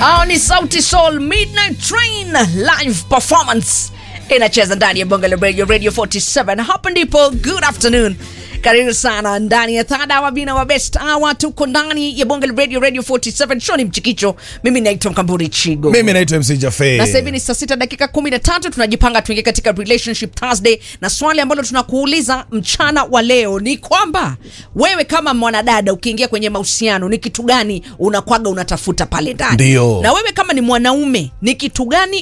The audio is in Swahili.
Hao ni Sauti Sol Midnight Train live performance inacheza ndani ya Bongo la Radio Radio 47. Hapa ndipo good afternoon. Karibu sana ndani ya thada wa bina wa best hour. Tuko ndani ya Bongo la Radio Radio 47. Show ni mchikicho. Mimi naitwa Mkamburi Chigo. Mimi naitwa MC Jaffe. na sasa hivi ni saa sita dakika kumi na tatu tunajipanga tuingie katika relationship Thursday, na swali ambalo tunakuuliza mchana wa leo ni kwamba wewe kama mwanadada ukiingia kwenye mahusiano ni kitu gani unakwaga unatafuta pale ndani? Ndio. Na wewe kama ni mwanaume ni kitu gani